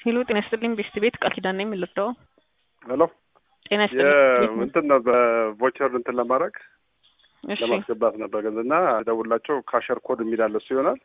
ሄሎ ጤና ይስጥልኝ ቤስት ቤት ቃል ኪዳን ነኝ የምልርዳው ሄሎ ጤና ይስጥልኝ እንትን ነው በቮቸር እንትን ለማድረግ እሺ ለማስገባት ነበር ገንዘብ እና ደውላቸው ካሸር ኮድ የሚላለ እሱ ይሆናል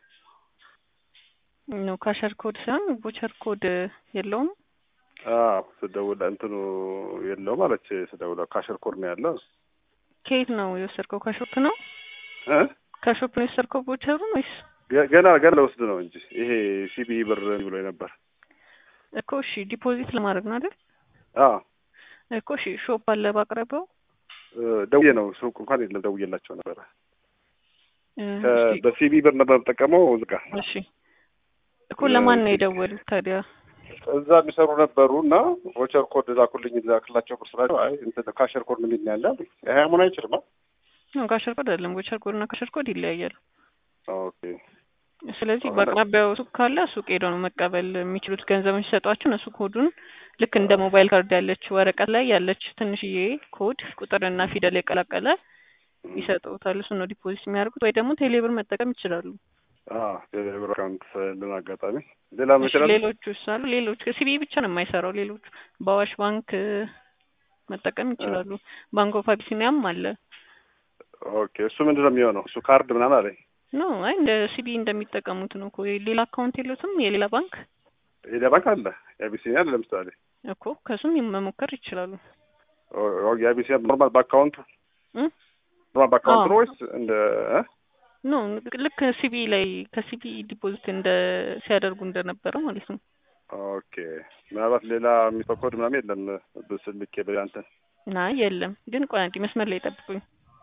ነው ካሸር ኮድ ሳይሆን ቦቸር ኮድ የለውም አዎ ስደውል እንትኑ የለውም አለች ስደውላ ካሸር ኮድ ነው ያለው ከየት ነው የወሰድከው ከሾፕ ነው እ ከሾፕ ነው የወሰድከው ቦቸሩን ወይስ ገ- ገና ገና ለወስድ ነው እንጂ ይሄ ሲቢኢ ብር ብሎ ነበር እኮ እሺ ዲፖዚት ለማድረግ ነው አይደል አዎ እኮ እሺ ሾፕ አለ ባቅረቢያው እ ደውዬ ነው ሱቅ እንኳን የለም ደውዬላቸው ነበረ እ ከ- እሺ በሲቢኢ ብር ነበር የምጠቀመው ዝጋ እሺ እኮ ለማን ነው የደወሉት ታዲያ እዛ የሚሰሩ ነበሩ እና ቮቸር ኮድ ላኩልኝ ላክላቸው ብር ስላቸው አይ እንትን ካሸር ኮድ ምን ይል ያለ አሉኝ። ይሄ መሆን አይችልም አ ነው ካሸር ኮድ አይደለም ቦቸር ኮድ እና ካሸር ኮድ ይለያያሉ ኦኬ ስለዚህ አሁን- በአቅራቢያው ሱቅ ካለ ሱቅ ሄደው ነው መቀበል የሚችሉት ገንዘብን ሲሰጧቸው እነሱ ኮዱን ልክ እንደ ሞባይል ካርድ ያለች ወረቀት ላይ ያለች ትንሽዬ ኮድ ቁጥርና ፊደል የቀላቀለ ይሰጡታል እሱ ነው ዲፖዚት የሚያደርጉት ወይ ደግሞ ቴሌብር መጠቀም ይችላሉ አዎ የብር አካውንት ልን አጋጣሚ ሌላ ምን እሺ ይችላል ሌሎቹ አሉ ሌሎች ሲቢኢ ብቻ ነው የማይሰራው ሌሎቹ በአዋሽ ባንክ እ፣ መጠቀም ይችላሉ ባንክ ኦፍ አቢሲኒያም አለ ኦኬ እሱ ምንድን ነው የሚሆነው እሱ ካርድ ምናምን አለኝ ኖ አይ እንደ ሲቢኢ እንደሚጠቀሙት ነው እኮ ሌላ አካውንት የሉትም የሌላ ባንክ ሌላ ባንክ አለ የአቢሲኒያ አለ ለምሳሌ እኮ ከሱም መሞከር ይችላሉ ኦ- ኦ- የአቢሲኒያ ኖርማል በአካውንቱ እ? ኖርማል በአካውንቱ አዎ። ነው ወይስ እንደ እ? ኖ ልክ ሲቢኢ ላይ ከሲቢኢ ዲፖዚት እንደ ሲያደርጉ እንደነበረው ማለት ነው ኦኬ ምናልባት ሌላ የሚሰው ኮድ ምናምን የለም ብስልኬ በያንተን አይ የለም ግን ቆይ አንዴ መስመር ላይ ጠብቁኝ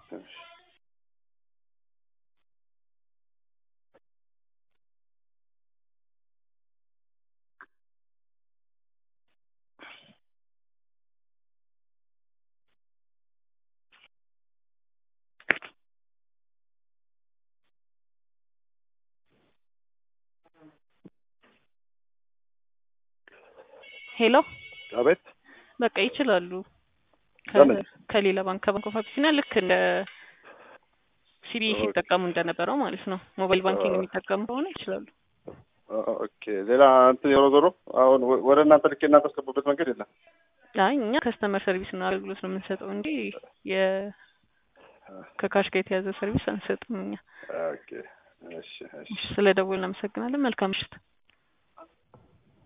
ሄሎ አቤት በቃ ይችላሉ ከ- ለምን? ከሌላ ባንክ ከባንክ ኦፍ አቢሲኒያ ልክ እንደ ሲቢኢ ኦኬ። ሲጠቀሙ እንደነበረው ማለት ነው ሞባይል ባንኪንግ አ- የሚጠቀሙ ከሆነ ይችላሉ ኦኬ ሌላ እንትን ዞሮ ዞሮ አሁን ወ- ወደ እናንተ ልኬ እናንተ አስገቡበት መንገድ የለም አይ እኛ ከስተመር ሰርቪስ ነው አገልግሎት ነው የምንሰጠው እንጂ የ ከካሽ ጋር የተያዘ ሰርቪስ አንሰጥም እኛ ኦኬ እሺ እሺ ስለ ደወልን እናመሰግናለን መልካም ምሽት